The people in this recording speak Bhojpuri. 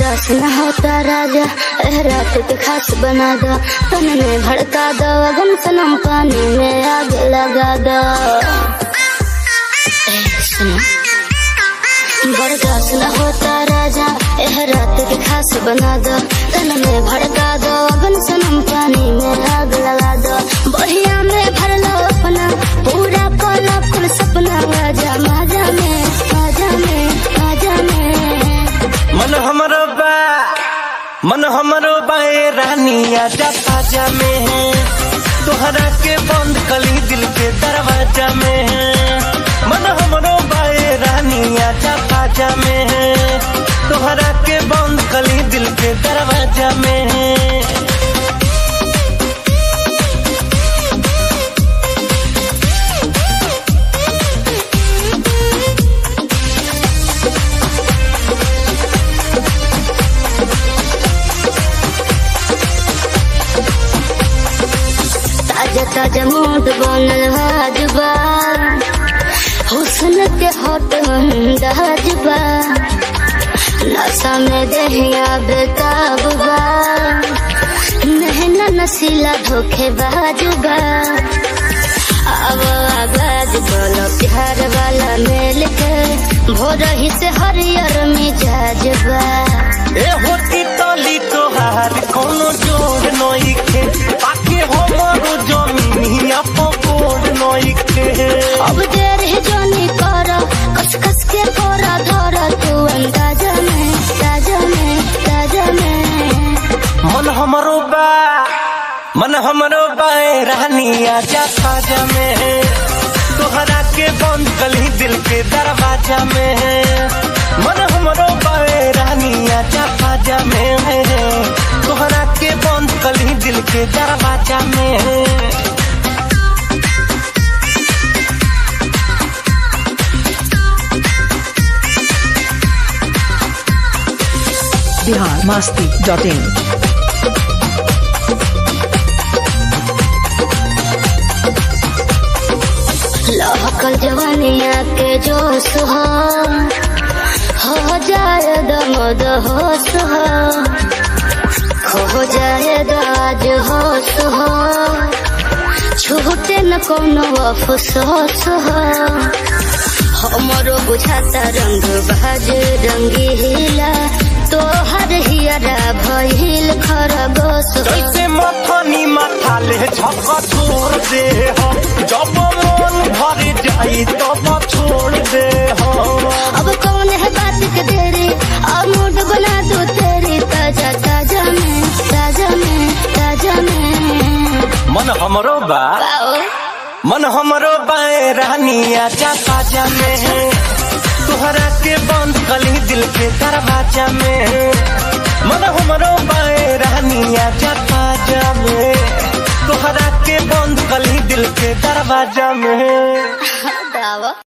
बर्दाश्त न होता राजा एह रात के खास बना दो तन में भड़का दो अगन सनम पानी में आग लगा दो ए, सुनो बर्दाश्त न होता राजा एह रात के खास बना दो तन में भड़का दो अगन सनम पानी में आग लगा दो बढ़िया में भर लो अपना पूरा कोला कुल सपना राजा माजा में माजा में माजा में मन हमरो बा मन हमरो बाए रानी आजा ताजा में है तोहरा के बंद कली दिल के दरवाजा में है मन हमरो बाए रानी आजा ताजा में है तोहरा के बंद कली दिल के दरवाजा में है ताजा ताजा मूड बनल हाजबा हुस्न के हट अंदाजबा नशा में दहिया बेताबा नहना नसीला धोखे बाजुबा अब आगाज बोलो प्यार वाला मेल के भोर ही से हरियर मिजाजबा ए होती तली तोहार कोनो जोड़ नइखे पाके हमरो जमीनिया पकोड़ नइखे अब देर है जोनी कर कस कस के कोरा धर तू अंदाजा में ताजा में ताजा में मन हमरो बा मन हमरो बाए रानी आजा खाजा में है तोहरा के बंद कली दिल के दरवाजा में है मन हमरो बाए रानी आजा खाजा में है तोहरा के बंद कली दिल के दरवाजा में है बिहार मस्ती डॉट इन लहकल जवानिया के जोश हो हो जाए दमद होश हो खो जाए दाज होश हो छूटे न कोनो अफसोस हो हमरो बुझाता रंग बाज रंगी हिला तोहर हियरा भइल खरगोश हो जैसे मथनी माथा ले झक छोड़ दे हो जब मन भर जाई तब छोड़ दे हो अब कौन है बात के देरी अब मूड बना दो तेरी ताजा ताजा में ताजा में ताजा में मन हमरो बा आओ मन हमरो बाए रानी आजा ताजा में है तोहरा के बंद कली दिल के दरवाजा में है मन हमरो बाए रानी आजा ताजा में तोहरा के बंद कली दिल के दरवाजा में है दावा